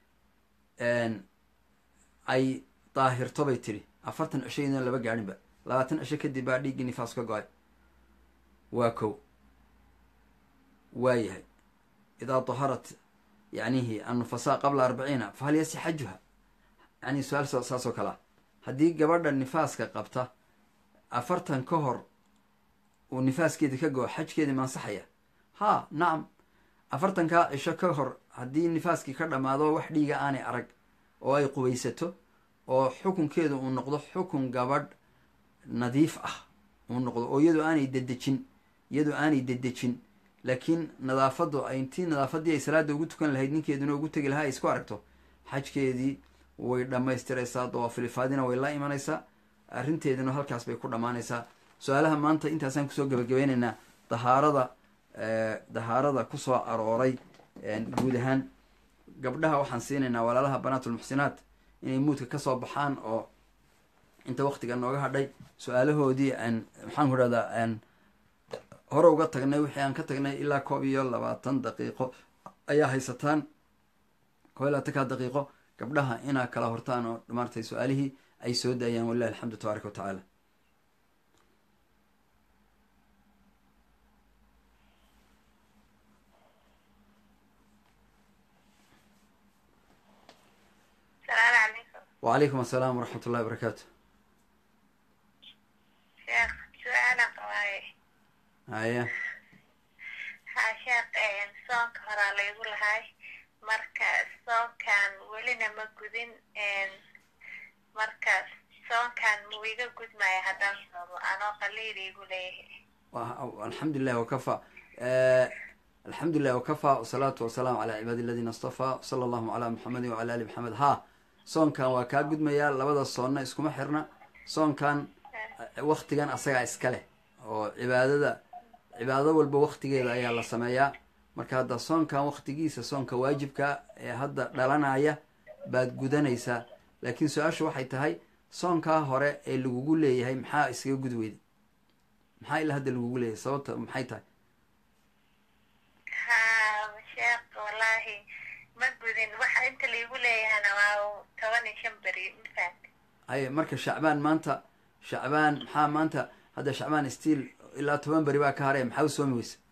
[SPEAKER 1] ay daahirto bay tiri afartan cisho idan laba gaadhinba labaatan cisho kadib baa dhiiggii nifaas ka go-ay waa kow waa yahay idaa daharat yacnihi annufasaa qabla arbaciina fahal yasi xajuha yani su-aal saas oo kale ah haddii gabadha nifaaska qabta afartan ka hor uu nifaaskeedi ka go xajkeedii ma ansaxaya ha nacam afartankaa cisho ka hor haddii nifaaskii ka dhammaado wax dhiiga aanay arag oo ay qubaysato oo xukunkeedu uu noqdo xukun gabadh nadiif ah uu noqdo oo iyadoo aanay dedejin iyadoo aanay dedejin laakiin nadaafaddu ay intii nadaafaddii ay salaada ugu tukan lahayd ninkeeduna ugu tegi lahaa ay isku aragto xajkeedii way dhammaystiraysaa dawaafilifaadina way la imanaysaa arrinteeduna halkaas bay ku dhammaanaysaa su-aalaha maanta intaasaan kusoo gabagabeynaynaa dahaarada dahaarada kusoo arooray guud ahaan gabdhaha waxaan siinaynaa walaalaha banaatulmuxsinaat inay muudka kasoo baxaan oo inta waktiga nooga hadhay su-aalahoodii aan maxaan ku dhahdaa hore uga tagnay wixii aan ka tagnay ilaa koob iyo labaatan daqiiqo ayaa haysataan koob iyo labaatanka daqiiqo gabdhaha inaa kala hortaan oo maartay su-aalihii ay soo daayaan walilahi alxamdu tabaaraka wa tacaala wacalaykum asalaam waraxmat ullahi barakaatu
[SPEAKER 2] sheekh su-aala qabaaye
[SPEAKER 1] haya
[SPEAKER 2] ha sheekh soonka horaa laygu lahay marka soonkan welina ma gudin marka soonkan muu iga gudmaya haddaan soomo anoo qaliil igu leeyahay
[SPEAKER 1] alxamdulilah wakafa alxamdulilah wakafa wasalaatu wasalaamu calaa cibaadi aladiina astafaa sala allahuma calaa muxamedin wacala ali maxamed ha soonkan waa kaa gudmayaa labada soonna iskuma xirna soonkan waktigan asagaa iska leh oo cibaadada cibaado walba waktigeeda ayaa la sameeyaa marka hadda soonkan waktigiisa soonka waajibka ee hadda dhalanaya baad gudanaysaa laakiin su-aashu waxay tahay soonkaa hore ee lagugu leeyahay maxaa iskaga gud weyday maxaa ilaa hadda lagugu leeyahay sababta maxay tahay
[SPEAKER 2] ha sheekh wallaahi ma gudin waxa inta laigu leeyahana waa toban iyo shan beri mafahant
[SPEAKER 1] haye marka shacbaan maanta shacbaan maxaa maanta hadda shacbaan stiil ilaa toban beri baa ka haraya maxaa u soomi weysa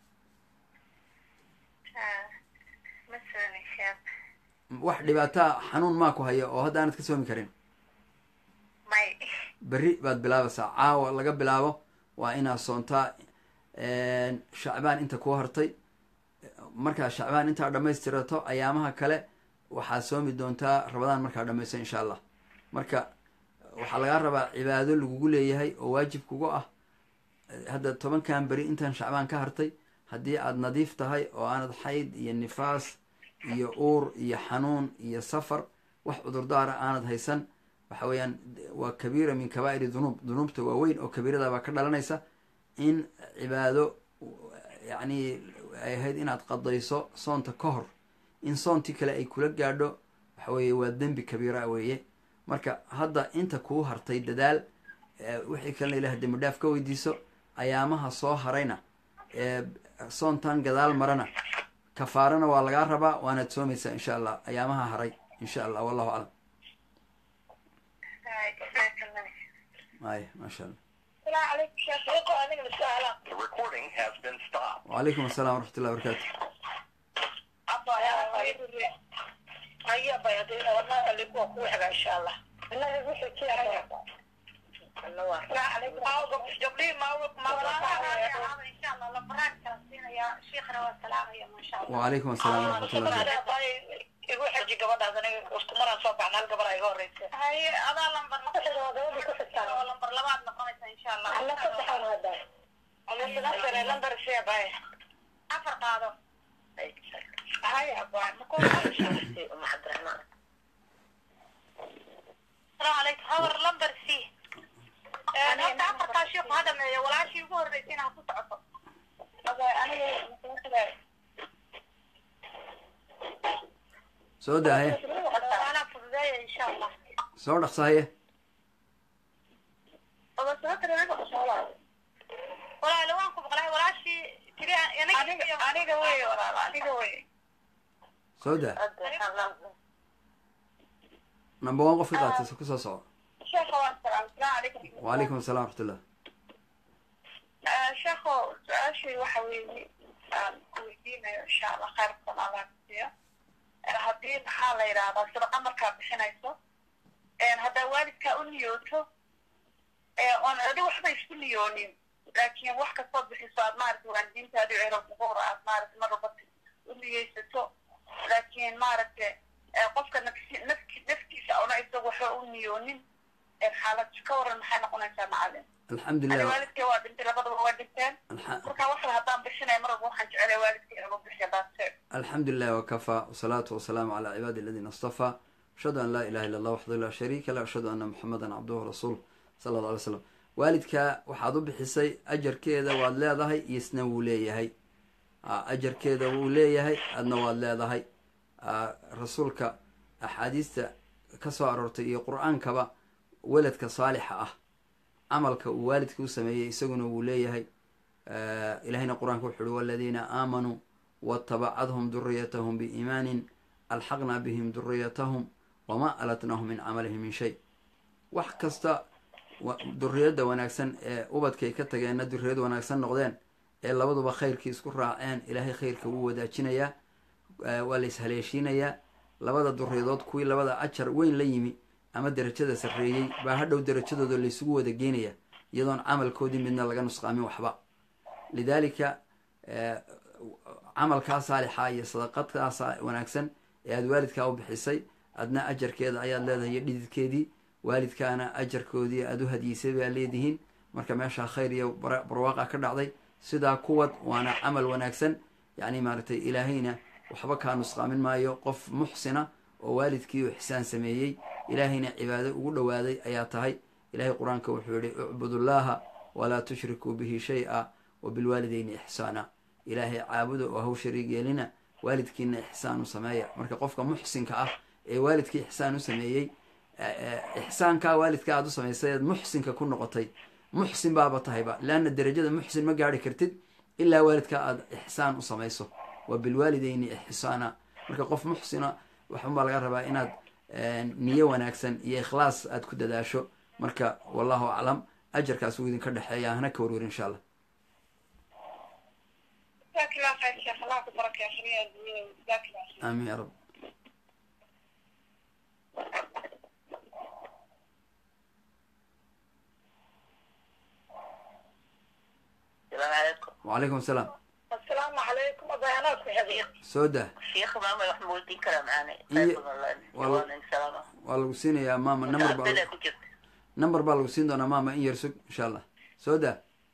[SPEAKER 2] ha ma soomi sheekh
[SPEAKER 1] wax dhibaataa xanuun maa ku haya oo hadda aanad ka soomi karin
[SPEAKER 2] may
[SPEAKER 1] berri baad bilaabaysaa caawa laga bilaabo waa inaad soontaa shacbaan inta kuu hartay markaa shacbaan intaa dhammaystirato ayaamaha kale waxaad soomi doontaa rabadaan markaa dhamaysto insha allah marka waxaa lagaa rabaa cibaado lagugu leeyahay oo waajib kugu ah hadda tobankan beri intaan shacbaan ka hartay haddii aad nadiif tahay oo aanad xayd iyo nifaas iyo uur iyo xanuun iyo safar wax cudurdaara aanad haysan waxa weeyaan waa kabiira min kabaa'iri dunuub dunuubta waaweyn oo kabiiradabaa ka dhalanaysa in cibaado yacni ay ahayd inaad qadayso soonta ka hor in soontii kale ay kula gaadho waxa weeye waa dembi kabiira weeye marka hadda inta kuu hartay dadaal wixii kalena ilaah dembi dhaaf ka weydiiso ayaamaha soo harayna ee soontan gadaal marana kafaarana waa lagaa rabaa waanaad soomaysaa insha allah ayaamaha haray insha allah wallahu aclam ay maasha allah
[SPEAKER 3] The recording has been stopped.
[SPEAKER 1] wacalaykum assalam waraxmat ullahi barakatu
[SPEAKER 4] aya bayadina wadnaha alikuwa kugu xiga insha allah
[SPEAKER 1] wacalaykum asalaam waraxmatullahi
[SPEAKER 4] igu xeji gabadhaas aniga isku maraan soo baxna hal gabar iga horeysa
[SPEAKER 2] haye adaa lambar oo lambar labaad noqonaysa insha allah
[SPEAKER 4] lambar shee bay
[SPEAKER 2] afar qaado
[SPEAKER 4] hay abaa
[SPEAKER 2] asalaamu calaykum habar lambar c horta afartaa sheeku ha dhameeyo walaashii ugu horreysay inaa ku socoto
[SPEAKER 1] soo daahaye
[SPEAKER 2] anaa fududeeya insha allah
[SPEAKER 1] soo dhaqsahaye
[SPEAKER 2] walaale waan ku maqlay walaashii tiri
[SPEAKER 4] aniga wey walaal aniga wey
[SPEAKER 1] soo daa number one qofka qaatay ku soo soco
[SPEAKER 4] sheekha waan salaam salaam calaykum
[SPEAKER 1] wacalaykum assalam waraxmatullah
[SPEAKER 4] sheekho su-aashii waxa weeye aan ku weydiinayo insha allah khayrkan allah kusiiyo haddii maxaa la yidhahdaa sadaqa markaa bixinayso haddaa waalidkaa u niyooto oon adi waxba isku niyoonin laakiin wax kastoo bixiso aad maaragtay waalidiintaadi cero kuhor aad maaragtay mar walba u niyeysato laakiin maaragtay qofka nafsi nafki naftiisa una isagu waxba u niyoonin xaalad ka waran maxay noqonaysaa macalin ani
[SPEAKER 1] alxamdulilah
[SPEAKER 4] waalidkay waa dhintay labadaba waa dhinteen
[SPEAKER 1] alxa-
[SPEAKER 4] marka waxan haddaan bixinaya mar walba waxaan jecelay waalidkay inuu bixiya daase
[SPEAKER 1] الحمد لله وكفى والصلاة والسلام على عباد الذين اصطفى أشهد أن لا إله إلا الله وحده لا شريك له أشهد أن محمدا عبده ورسوله صلى الله عليه وسلم waalidka waxaad u bixisay ajarkeeda waad leedahay isna wuu leeyahay Aa, ajarkeeda wuu leeyahay adna waad leedahay Aa, rasuulka axaadiista ka soo aroortay iyo qur-aankaba weladka saalixa ah camalka uu waalidka u sameeyey isaguna wuu leeyahay Aa, ilahayna qur-aanka wuxu uhi waladiina aamanuu watabacadhum duriyatahum biiimaanin alxaqnaa bihim duriyatahum wamaa alatnahum min camalihim min shay wax kasta wa- duriyadda wanaagsan ee ubadkay ka tageenna duriyad wanaagsan noqdeen ee labaduba khayrkii isku raaceen ilaahay khayrka wuu wadaajinayaa Eh, waa la ishaleeshiinayaa labada duriyadood kuwii labada ajar weyn la yimi ama derajada sarreeyey baa hadhow derajadooda laysugu wada geenaya iyadoon camalkoodii midna laga nusqaamin waxba lidaalika eh, camalkaa saalixa iyo sadaqadkaa sa- wanaagsan ee aada waalidkaa u bixisay adna ajarkeeda ayaad leedahay iyo dhididkeedii waalidkaana ajarkoodii aada u hadiyeysay baa leedihiin marka meeshaa khayr iyo bara- barwaaqa ka dhacday sidaa kuwad waana camal wanaagsan yacni maaragtay ilaahayna waxba kaa nusqaamin maayo qof muxsina oo waalidkii u ixsaan sameeyey ilaahayna cibaado ugu dhowaaday ayaa tahay ilahay qur-aanka wuxuu yihi ucbudullaaha walaa tushrikuu bihi shay-a wa bilwaalideyni ixsaana ilaahay caabuda oo haw shariig yeelina waalidkiina ixsaan u sameeya marka qofka muxsinka ah ee waalidkii ixsaan u sameeyey eh, eh, ixsaankaa waalidka aada u samaysay eed muxsinka ku noqotay muxsin baaba tahayba leanna derajada muxsin ma gaari kartid ilaa waalidkaa aada ixsaan u samayso wa bilwaalideyni ixsaana marka qof muxsina waxunbaa laga rabaa inaad eh, niyo wanaagsan iyo ikhlaas aad ku dadaasho marka wallahu aclam ajarkaas wuu idinka dhexeeya hana ka warwar insha allah
[SPEAKER 4] جزاك الله خير شيخ الله يبارك يا خليل الدنيا جزاك الله خير
[SPEAKER 1] aamin ya rab
[SPEAKER 5] السلام عليكم
[SPEAKER 1] wacalaykum asalaam
[SPEAKER 4] السلام عليكم أبيانات في حبيب
[SPEAKER 1] soo dah
[SPEAKER 5] شيخ ماما محمود دين كلام معنا
[SPEAKER 1] إيه.
[SPEAKER 5] خير والله
[SPEAKER 1] والله.
[SPEAKER 5] والله السلام
[SPEAKER 1] waa lagu siinayaa maama number baa
[SPEAKER 5] عبد كنت
[SPEAKER 1] number baa lagu siin doonaa maama in yar sug insha allah soo dah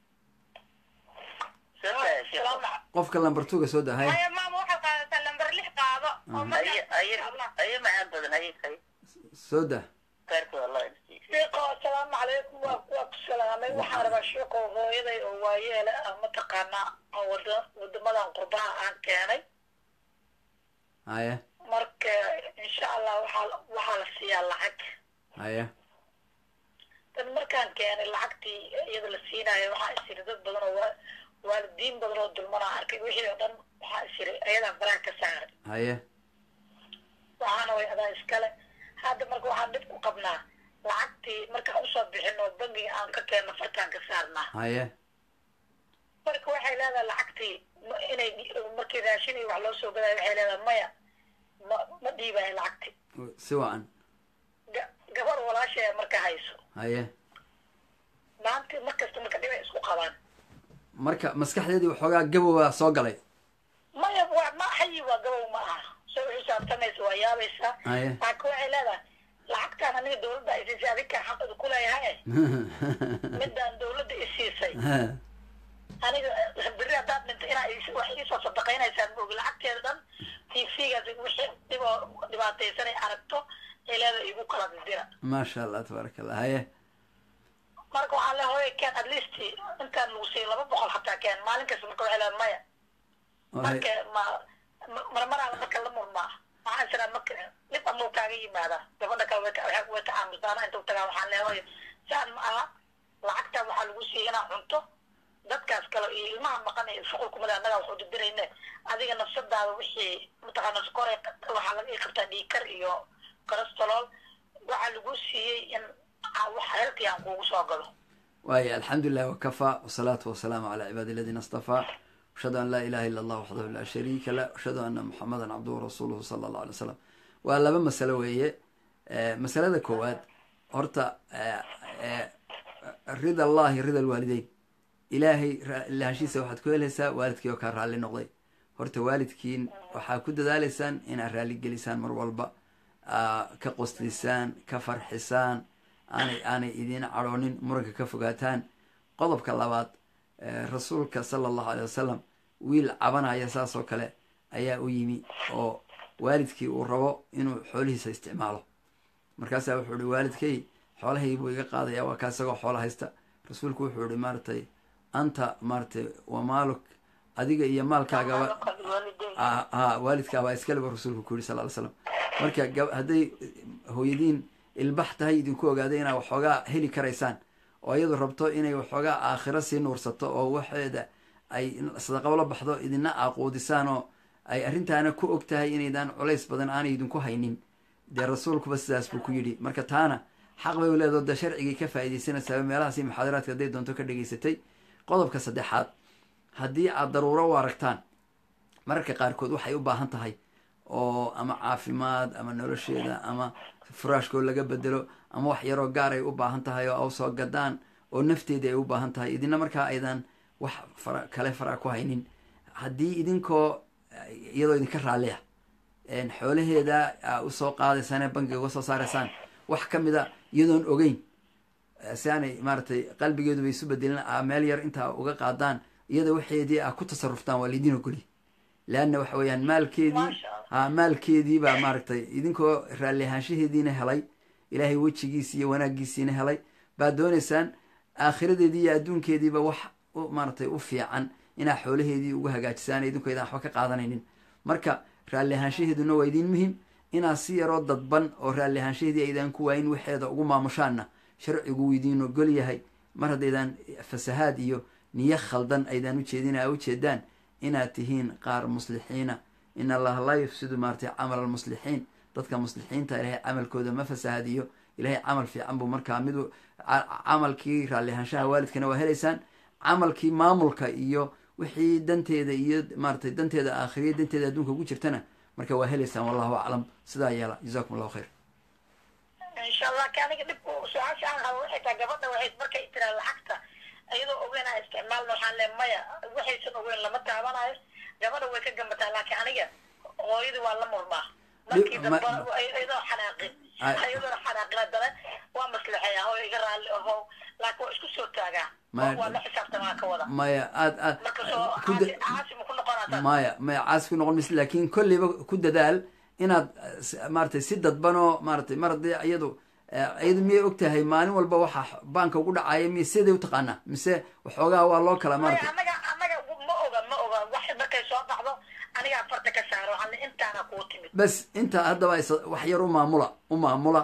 [SPEAKER 5] سنة يا شيخ
[SPEAKER 4] السلام عليكم
[SPEAKER 1] qofka lamber tuga soo dah hay
[SPEAKER 2] haya maama waxaad qaadataa lambar lix qaado oo
[SPEAKER 1] Mhm.
[SPEAKER 5] أي
[SPEAKER 2] markaa
[SPEAKER 5] أي أي معان بدن أي خير
[SPEAKER 1] soo dah
[SPEAKER 5] خيرك والله يمسيك
[SPEAKER 4] شيخو السلام عليكم وأكوك السلامي waxaan rabaa sheekho hooyaday oo waayeele ah mataqaanaa oo wada wadamadan qurbaha aan keenay
[SPEAKER 1] haya
[SPEAKER 4] marka insha allah waxaa waxaa la siiyaa lacag
[SPEAKER 1] haya
[SPEAKER 4] dan markaan keenay lacagtii iyada la siinayo waxaa isiri dad badan oo waa- waalidiin badan oo dulmana arkay wixii oo dhan waxaa isiri ayadaan baraha ka saaray
[SPEAKER 1] haya
[SPEAKER 4] waxaana way adaa iskale hadda marka waxaan dhib ku qabnaa lacagtii markaan usoo bixin oo bangiga aan ka keenno fartaan ka saarnaa
[SPEAKER 1] haya
[SPEAKER 4] marka waxay leedahay lacagtii ma inay markii raashin iyo wax loo soo gadayo waxay leedahay maya ma ma dhiibayo lacagti
[SPEAKER 1] si wacan
[SPEAKER 4] Ga- gabar walaashee marka hayso
[SPEAKER 1] haye
[SPEAKER 4] maanta markasta marka dhibay isku qabaan
[SPEAKER 1] marka maskaxdeedii waxoogaa gabowa soo galay
[SPEAKER 4] maya waa ma hayi waa gabow ma aha soo u xisaabtamaysa waa yaabaysaa
[SPEAKER 1] haye
[SPEAKER 4] laakiin waxay leedahay lacagtaan aniga dawladda ay siisay adinkaa xaqeeda ku leeyahay midaan dawladda i siisay aniga berri haddaad dhinta inaa is- wax iisoo sadaqaynaysaan maogi lacagteeda dhan tvgaas wixii dhiboo dhibaataysan ay aragto ay leedahay igu kala didira
[SPEAKER 1] maasha allah tabaaraka allah haye
[SPEAKER 4] marka waxaan le hooya keen at least intaan lagu siiyay laba boqol hataa keen maalin kasta marka waxay leedahay maya marka ma ma- marmaraaba marka la murmaa waxaan siraa marka dhib amuu kaaga yimaada gabadha kale way ka- way way ka aamusaana inta utagaa waxaan le hooya saan ma aha lacagtaa waxaa lagu siiyay inaad cunto dadkaas kale iyo ilmaha maqan ee shuqul kumada annagaa waxu dirdirayne adiga nafsadaada wixii mataqaana skore waxaa laga ii qabtaa dhiikar iyo cholestérol waxaa lagu siiyey in aa- wax healthy aan kuugu soo galo
[SPEAKER 1] waayo alxamdu lilah wakafaa wasalaatu wasalaamu calaa cibaadi aladiina astafaa ashhadu an laa ilaha ila allah waxdahu laa shariika lah ashhadu ana muxamadan cabduhu rasuuluhu sala allahu alay wasalam waa laba masalo weeye Eh, masalada koowaad horta eh, eh, rida allahi rida alwaalideyn ilaahay ra- lahaanshiisa waxaad ku helaysaa waalidkii oo kaa raalli noqday horta waalidkiin waxaa ku dadaaleysaan inaad raalli gelisaan mar walba aa ka qoslisaan ka farxisaan aanay aanay idiin cadhoonin muranka ka fogaataan qodobka labaad eh, rasuulka sala allahu aley wasalam wiil cabanaya saas oo kale ayaa u yimi oo waalidkii uu rabo inuu xoolihiisa isticmaalo markaasaa wuxuu ihi waalidkay xoolahaygi buu iga qaadaya waa kaa isagoo xoola haysta rasuulku wuxuu ihi maaratay anta maaratay wa maaluk adiga iyo maalkaagaba ah ah, waalidkaabaa iskaleba rasuulku ku yihi sal ly slam marka gab- hadday hooyadiin ilbax tahay idinku ogaaday inaad waxoogaa heli karaysaan oo iyadu rabto inay waxoogaa aakhiro sii nuursato oo waxeeda ay sadaqabo la baxdo idina aaquudisaan oo ay arrintaana ku og tahay inaydaan culays badan aanay idinku haynin dee rasuulkuba sidaas buu ku yidhi marka taana xaq bay u leedaho dee sharcigay ka faa'iidaysanaysaaba meelahaas iyo muxaadaraadka hadday doonto ka dhegaysatay qodobka saddexaad haddii aad daruuro u aragtaan mararka qaarkood waxay u baahan tahay oo ama caafimaad ama nolosheeda ama furaashkoo laga bedelo ama wax yaroo gaar ay u baahan tahay oo soo gadaan oo nafteedii ay u baahan tahay idina markaa aydan wax fara kale fara ku haynin haddii idinkoo iyadoo idinka raalliya xoolaheeda aa usoo qaadaysaan ee bankiga uga soo saaraysaan wax ka mida iyadoon ogeyn si aanay maaratay qalbigeeduba isu bedelin aa meel yar intaa uga qaadaan iyada waxeedii aa ku tasaruftaan waa laydin ogoli leanna waxa weeyaan maalkeedii ha maalkeedii baa maaragtay idinkoo raalli ahaanshaheediina helay ilaahay wejigiisi iyo wanaaggiisiina helay baad doonaysaan aakhiradeedii iyo adduunkeediiba wax u maaratay u fiican inaa xoolaheedii ugu hagaajisaan idinkoo idaan waxba ka qaadanaynin marka raalli ahaanshaheeduna waa idiin muhim inaad si yaroo dadban oo raalli ahaanshaheedii aydaan ku waayin waxeeda ugu maamushaanna sharcigu wuu idiin ogol yahay mar haddaydaan fasahaad iyo niyo khaldan aydaan ujeedin aa ujeedaan inaad tihiin qaar muslixiina in allaha laa yufsidu maaratay camal almuslixiin dadka muslixiinta ilaahay camalkooda ma fasahaadiyo ilaahay camal fiican buu markaa mid camalkii raalli ahaanshaha waalidkana waa helaysaan camalkii maamulka iyo wixii danteeda iyo maaratay danteeda aakhiriya danteeda adduunka ugu jirtana marka waa helaysaan wallahu aclam sidaa yeela jazakum allahu khayr
[SPEAKER 4] insha allah ka aniga dhib su-aasha aan qabo waxay tahay gabadha waxay markay tiraa lacagta iyadoo ogeyn aan isticmaalno waxaan le maya waxaysan ogeyn lama taabanayo gabadha way ka gambataa laakiin aniga hooyadii waa la murmaa markii dambe iyadoo xanaaqin iyadoona xanaaqin haddana waa maslixeeya hooy iga raalli aho laakiin waa isku soo taagaa waa la xisaabtamaa ka wada
[SPEAKER 1] maya aad aad
[SPEAKER 4] marka soo caasi caasi ma ku noqonaa
[SPEAKER 1] maya maya caasi ku noqon maysa laakin kolleyba ku dadaal inaad maaratay si dadban oo maaratay mar haddii iyadu iyadu miyay og tahay maalin walba waxa baanka ugu dhacaya miy siday utaqaanaa mise waxoogaa waa loo kala maarata
[SPEAKER 4] anaga anaga ma oga ma oga wax markay soo dhacdo anigaa farta ka saaro waxaan intaana kuu timid
[SPEAKER 1] bas intaa haddaba wax yar u maamula u maamula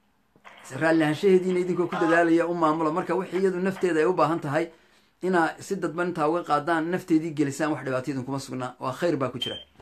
[SPEAKER 1] raalli ahaanshaheediina idinkoo ku dadaalaya u maamula marka wixii iyadu nafteeda ay u baahan tahay inaa si dadban intaa uga qaadaan nafteedii gelisaan wax dhibaatayadin kuma sugnaa waa khayr baa ku jira